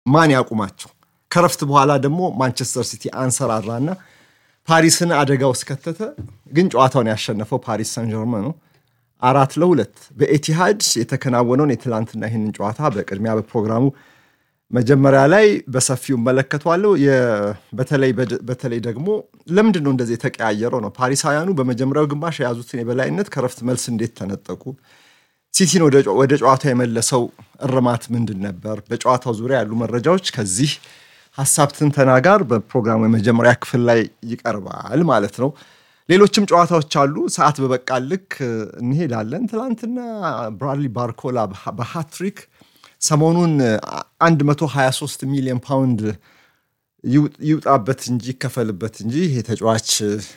ማን ያቁማቸው? ከረፍት በኋላ ደግሞ ማንቸስተር ሲቲ አንሰራራና ፓሪስን አደጋ ውስጥ ከተተ። ግን ጨዋታውን ያሸነፈው ፓሪስ ሳን ጀርመን ነው አራት ለሁለት በኤቲሃድ የተከናወነውን የትላንትና ይህንን ጨዋታ በቅድሚያ በፕሮግራሙ መጀመሪያ ላይ በሰፊው እመለከተዋለሁ። በተለይ ደግሞ ለምንድን ነው እንደዚህ የተቀያየረው ነው። ፓሪሳውያኑ በመጀመሪያው ግማሽ የያዙትን የበላይነት ከረፍት መልስ እንዴት ተነጠቁ? ሲቲን ወደ ጨዋታው የመለሰው እርማት ምንድን ነበር? በጨዋታው ዙሪያ ያሉ መረጃዎች ከዚህ ሀሳብ ትንተና ጋር በፕሮግራሙ የመጀመሪያ ክፍል ላይ ይቀርባል ማለት ነው። ሌሎችም ጨዋታዎች አሉ። ሰዓት በበቃ ልክ እንሄዳለን። ትናንትና ብራድሊ ባርኮላ በሃትሪክ ሰሞኑን 123 ሚሊዮን ፓውንድ ይውጣበት እንጂ ይከፈልበት እንጂ ይሄ ተጫዋች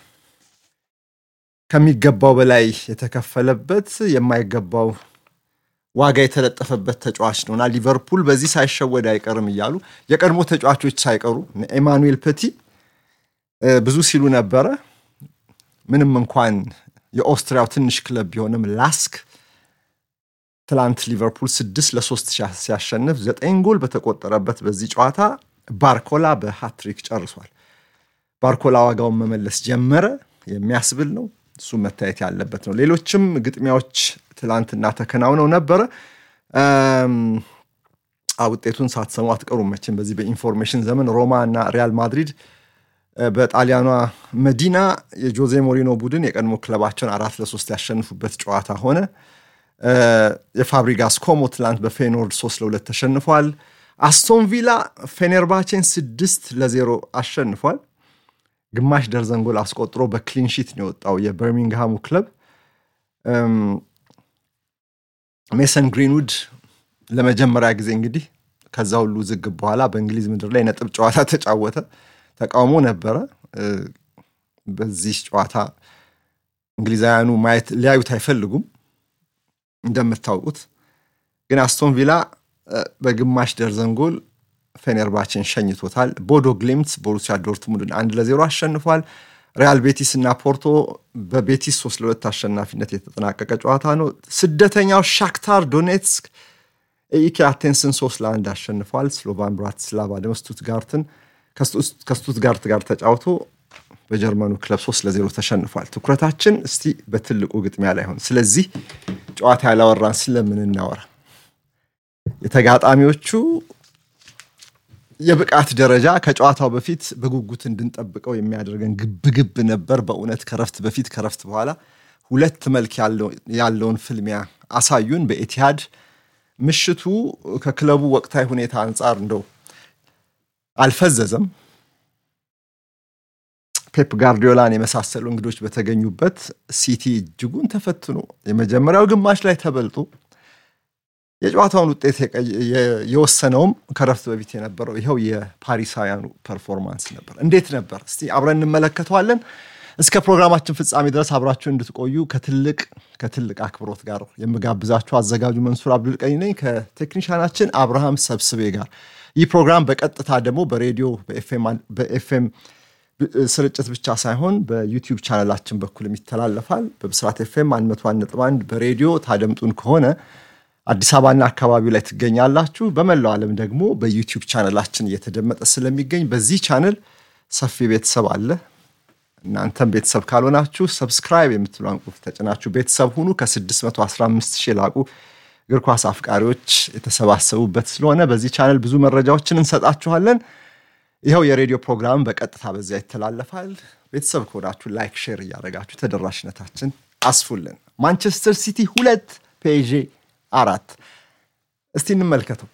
ከሚገባው በላይ የተከፈለበት የማይገባው ዋጋ የተለጠፈበት ተጫዋች ነውና ሊቨርፑል በዚህ ሳይሸወድ አይቀርም እያሉ የቀድሞ ተጫዋቾች ሳይቀሩ ኤማኑኤል ፐቲ ብዙ ሲሉ ነበረ። ምንም እንኳን የኦስትሪያው ትንሽ ክለብ ቢሆንም ላስክ ትላንት ሊቨርፑል ስድስት ለሶስት ሲያሸንፍ ዘጠኝ ጎል በተቆጠረበት በዚህ ጨዋታ ባርኮላ በሃትሪክ ጨርሷል። ባርኮላ ዋጋውን መመለስ ጀመረ የሚያስብል ነው። እሱ መታየት ያለበት ነው። ሌሎችም ግጥሚያዎች ትላንትና ተከናውነው ነበረ። ውጤቱን ሳትሰሙ አትቀሩም መቼም በዚህ በኢንፎርሜሽን ዘመን ሮማ እና ሪያል ማድሪድ በጣሊያኗ መዲና የጆዜ ሞሪኖ ቡድን የቀድሞ ክለባቸውን አራት ለሶስት ያሸንፉበት ጨዋታ ሆነ። የፋብሪጋስ ኮሞ ትላንት በፌኖርድ ሶስት ለሁለት ተሸንፏል። አስቶን ቪላ ፌኔርባቼን ስድስት ለዜሮ አሸንፏል። ግማሽ ደርዘን ጎል አስቆጥሮ በክሊንሺት ነው የወጣው የበርሚንግሃሙ ክለብ። ሜሰን ግሪንውድ ለመጀመሪያ ጊዜ እንግዲህ ከዛ ሁሉ ዝግብ በኋላ በእንግሊዝ ምድር ላይ ነጥብ ጨዋታ ተጫወተ። ተቃውሞ ነበረ። በዚህ ጨዋታ እንግሊዛውያኑ ማየት ሊያዩት አይፈልጉም እንደምታውቁት። ግን አስቶን ቪላ በግማሽ ደርዘን ጎል ፌኔርባችን ሸኝቶታል። ቦዶ ግሊምት ቦሩሲያ ዶርትሙንድን አንድ ለዜሮ አሸንፏል። ሪያል ቤቲስ እና ፖርቶ በቤቲስ ሶስት ለሁለት አሸናፊነት የተጠናቀቀ ጨዋታ ነው። ስደተኛው ሻክታር ዶኔትስክ ኢኬ አቴንስን ሶስት ለአንድ አሸንፏል። ስሎቫን ብራቲስላቫ ደግሞ ስቱትጋርትን ከስቱትጋርት ጋር ተጫውቶ በጀርመኑ ክለብ ሶስት ለዜሮ ተሸንፏል። ትኩረታችን እስቲ በትልቁ ግጥሚያ ላይ ሆን። ስለዚህ ጨዋታ ያላወራን ስለምን እናወራ? የተጋጣሚዎቹ የብቃት ደረጃ ከጨዋታው በፊት በጉጉት እንድንጠብቀው የሚያደርገን ግብግብ ነበር። በእውነት ከረፍት በፊት ከረፍት በኋላ ሁለት መልክ ያለውን ፍልሚያ አሳዩን በኤቲሃድ ምሽቱ ከክለቡ ወቅታዊ ሁኔታ አንጻር እንደው አልፈዘዘም። ፔፕ ጋርዲዮላን የመሳሰሉ እንግዶች በተገኙበት ሲቲ እጅጉን ተፈትኖ የመጀመሪያው ግማሽ ላይ ተበልጦ የጨዋታውን ውጤት የወሰነውም ከረፍት በፊት የነበረው ይኸው የፓሪሳውያኑ ፐርፎርማንስ ነበር። እንዴት ነበር? እስቲ አብረን እንመለከተዋለን። እስከ ፕሮግራማችን ፍጻሜ ድረስ አብራችሁ እንድትቆዩ ከትልቅ ከትልቅ አክብሮት ጋር የምጋብዛችሁ አዘጋጁ መንሱር አብዱልቀኒ ነኝ ከቴክኒሻናችን አብርሃም ሰብስቤ ጋር። ይህ ፕሮግራም በቀጥታ ደግሞ በሬዲዮ በኤፍኤም ስርጭት ብቻ ሳይሆን በዩቲዩብ ቻናላችን በኩልም ይተላለፋል። በብስራት ኤፍኤም 101.1 በሬዲዮ ታደምጡን ከሆነ አዲስ አበባና አካባቢው ላይ ትገኛላችሁ። በመላው ዓለም ደግሞ በዩቲዩብ ቻነላችን እየተደመጠ ስለሚገኝ በዚህ ቻነል ሰፊ ቤተሰብ አለ። እናንተም ቤተሰብ ካልሆናችሁ ሰብስክራይብ የምትሏን ቁልፍ ተጭናችሁ ቤተሰብ ሁኑ። ከ615 ሺህ ላቁ እግር ኳስ አፍቃሪዎች የተሰባሰቡበት ስለሆነ በዚህ ቻነል ብዙ መረጃዎችን እንሰጣችኋለን። ይኸው የሬዲዮ ፕሮግራም በቀጥታ በዚያ ይተላለፋል። ቤተሰብ ከሆናችሁ ላይክ፣ ሼር እያደረጋችሁ ተደራሽነታችን አስፉልን። ማንቸስተር ሲቲ ሁለት ፔዤ አራት። እስቲ እንመልከተው።